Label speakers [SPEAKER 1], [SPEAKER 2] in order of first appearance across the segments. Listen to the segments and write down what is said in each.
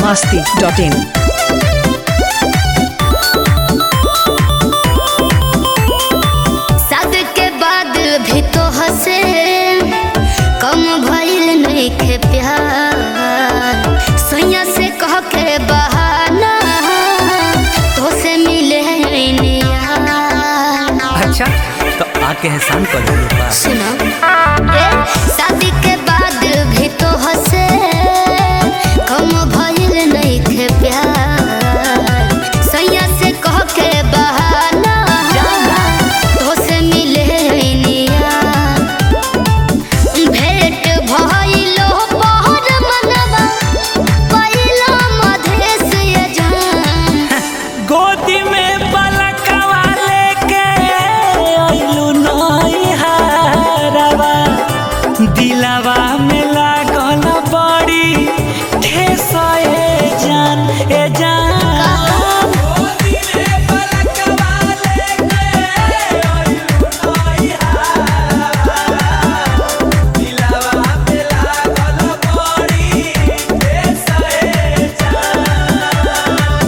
[SPEAKER 1] masti.in.
[SPEAKER 2] शादी के बाद भी तो हंसे कम भइल नइखे प्यार सैया से कह के बहाना तो से मिले निया
[SPEAKER 3] अच्छा तो आके एहसान कर दो मेरे पास
[SPEAKER 2] सुनो ए शादी के बाद भी तो हंसे कम भइल नइखे प्यार सैया से कह के बहाना तो से मिले निया भेंट भइलो पहर मनवा पहिलो मधेश ये जान
[SPEAKER 3] गोदी में पलकवा लेके आइलू नई हारवा दिलवा में लागल बड़ी ठेस ए जान ए जान गोदी में पलकवा लेके आइलू नई हारवा दिलवा में लागल बड़ी ठेस ए जान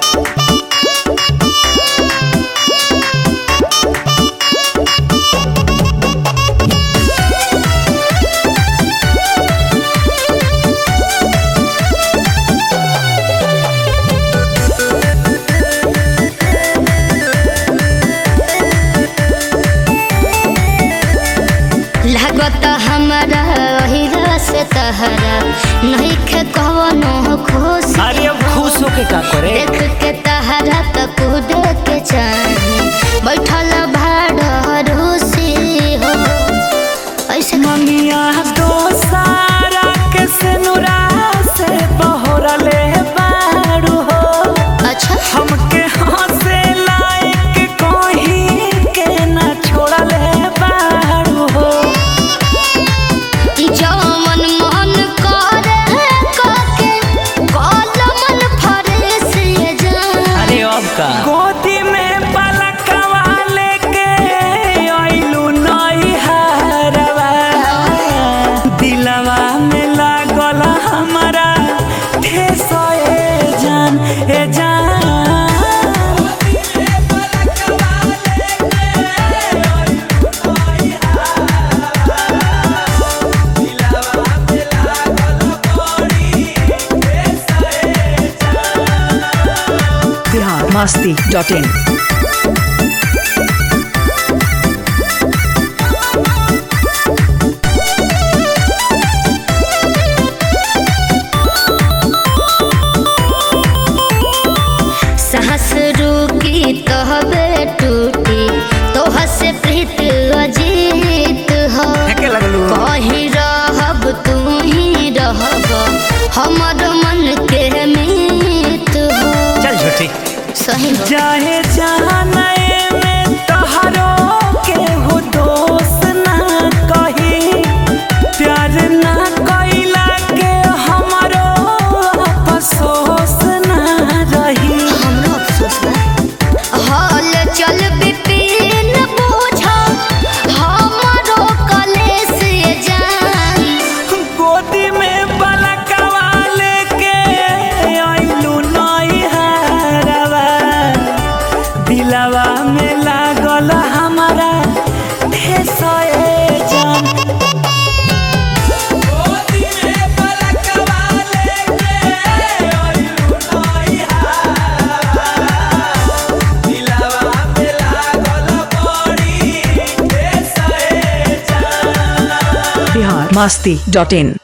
[SPEAKER 2] लागत हमारा हिरा से तहरा नहीं खे कवनो खुश
[SPEAKER 3] अरे अब खुश होके का करे
[SPEAKER 2] देख के तहरा त कूद के चाहे बैठल भाड़ रूसी हो ऐसे
[SPEAKER 3] ममिया तो सारा के सिनुरा से बहरले बारू हो
[SPEAKER 2] अच्छा
[SPEAKER 3] हमके हंसे लायक कोही के ना छोड़ले बारू हो
[SPEAKER 2] जवन मन करे काके कल मन फरेस ये जान
[SPEAKER 3] अरे अब का गोदी में पलकवा लेके आइलू नई हारवा दिलवा में लागल हमारा ठेस ए जान ए जान
[SPEAKER 1] Bihar masti.in.
[SPEAKER 2] साहस रुकी तहबे टूटी तोह से प्रीत अजीत हो
[SPEAKER 3] फेंके लगलू
[SPEAKER 2] कहीं रहब तू ही रहब हमर मन के मीत हो
[SPEAKER 3] चल झूठी
[SPEAKER 2] सही हो
[SPEAKER 3] चाहे जाने में तोहरो केहू दोष ना कही प्यार ना कैला के हमरो अफसोस ना रही
[SPEAKER 2] हमरो अफसोस बा हाल चल बिपिन बूझा हमरो कलेस ये जान
[SPEAKER 3] गोदी में बलकवा लेके आइलू नई हारवा दिलवा में लागल हमारा ठेस ए जान गोदी में बलकवा लेके आइलू नई हारवा दिलवा में लागल बड़ी ठेस ए जान
[SPEAKER 1] Bihar masti.in.